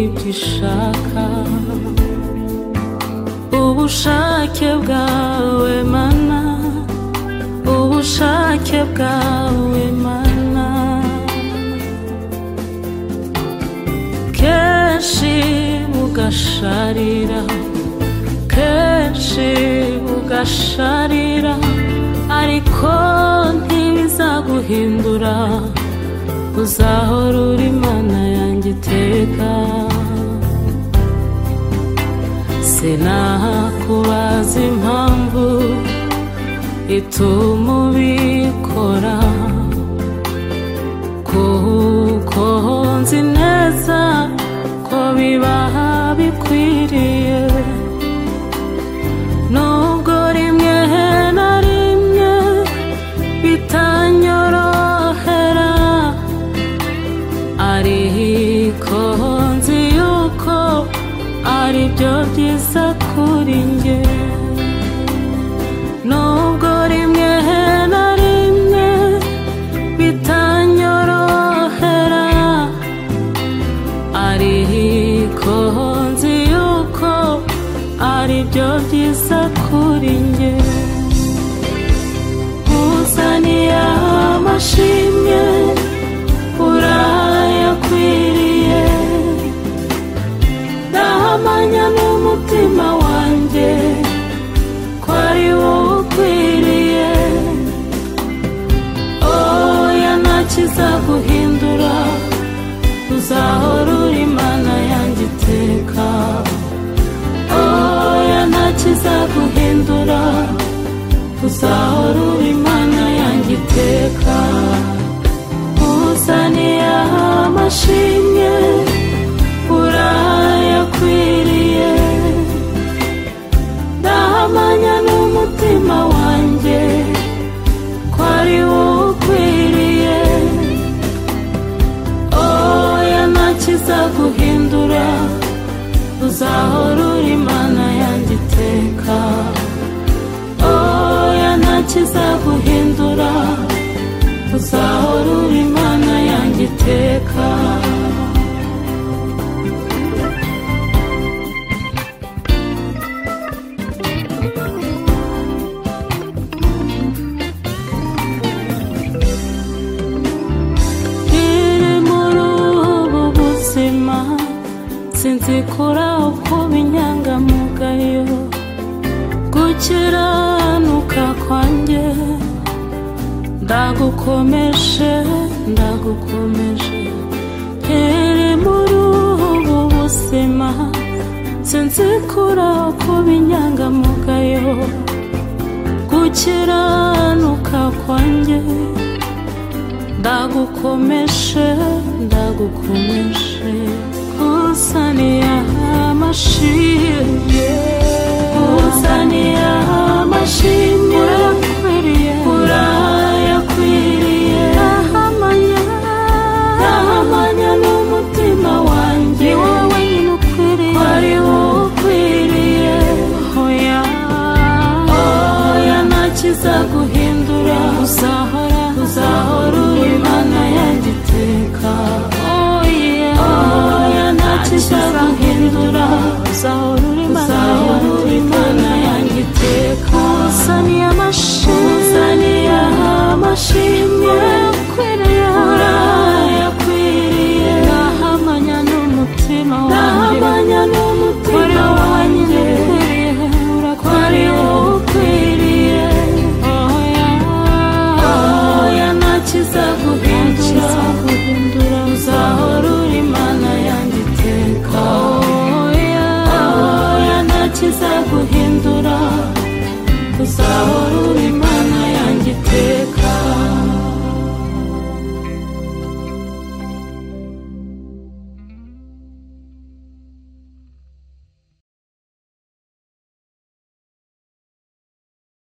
ubishaka ubushake bwawe mana ubushake bwawe mana kenshi bugasharira kenshi bugasharira ariko ntibizaguhindura uzahora uri mana yanjye iteka sinakubaza impamvu ituma ubikora kuko nzi neza ko bibaha bikwiriye nubwo rimwe na rimwe bitanyorohera ariko nzi yuko aribyo byiza kuri njye nubwo rimwe na rimwe bitanyorohera ariko nzi yuko aribyo byiza kuri njye uzaniye amashimwe urayakwiriye ndahamanya n'umutima wanjye ko ari wowe ukwiriye oya nta kizaguhindura uzahora uri imana yanjye iteka oya nta kizaguhindura uzahora uri imana yanjye iteka uzaniye amashimwe urayakwiriye ndahamanya n'umutima wanjye ko ari wowe ukwiriye oya nta kizaguhindura uzahora uri imana yanjye iteka oya nta kizaguhindura uzahora uri imana yanjye iteka iri muri ubu buzima sinzi kuri uko inyangamugayo gukiranuka kwanjye ndagukomeje ndagukomeje iri muri ubu buzima sinzi kuri uko inyangamugayo gukiranuka kwanjye ndagukomeshe ndagukomeshe uzaniye amashimwe uzaniye amashimwe urakwiriye